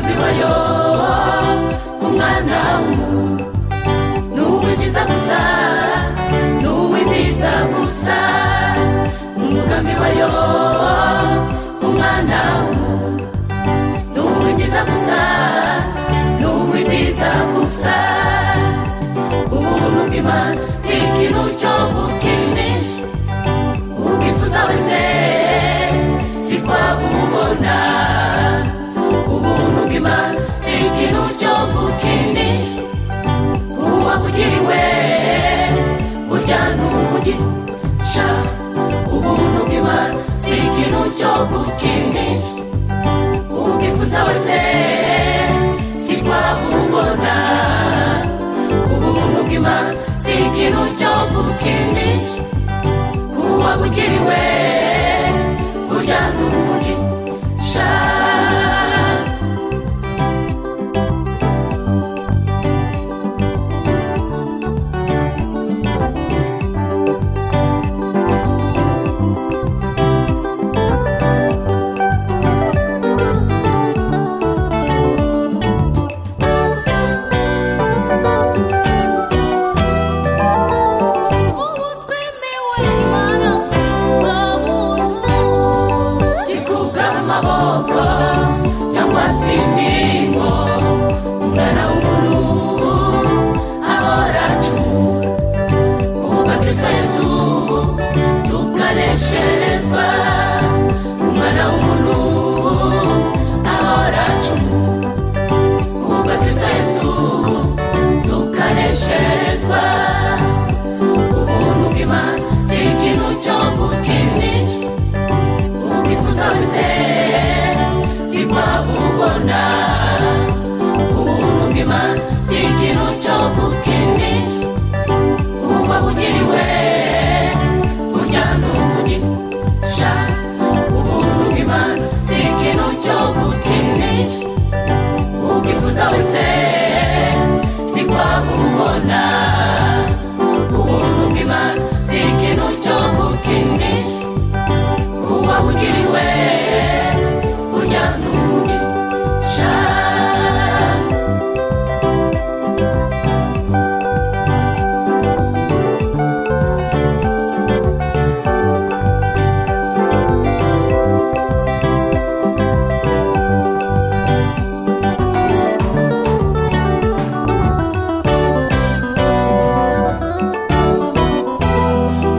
kubayoba ku mwana w'umuntu ni uw'ibyiza gusa ni uw'ibyiza gusa umugambi wa yoba ku mwana w'umuntu ni uw'ibyiza gusa ni uw'ibyiza gusa ubuntu bw'imana si ikintu cyo gukinisha ubwifuza wese si twabubona ubuntu bw'imana si ikintu cyo gukinisha uwabugiriwe burya ni umugisha ubuntu bw'imana si ikintu cyo gukinisha ubwifuza wese si twabubona ubuntu bw'imana si ikintu cyo gukinisha uwabugiriwe burya ni umugisha ubu twemewe imana bwa muntu si kubwara amaboko cyangwa se indirimbo umwana w'umuntu ahora acumura kuvuga kirisita yesu tukanesherezwa umwana w'umuntu ahora acumura kuvuga kirisita yesu tukanesherezwa ubuntu bw'imana si ikintu cyo gukinisha ubwifuza wese sibwa bubona ubuntu bw'imana si ikintu cyo gukinisha uba bugiriwe burya ni umugisha ubuntu bw'imana si ikintu cyo gukinisha ubwifuza wese sibwa bubona ubuntu bw'imana si ikintu cyo gukinisha uwabugiriwe burya ni umugisha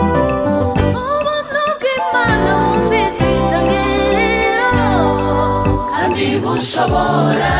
ubuntu bw'imana bufite itagerero kandi bushobora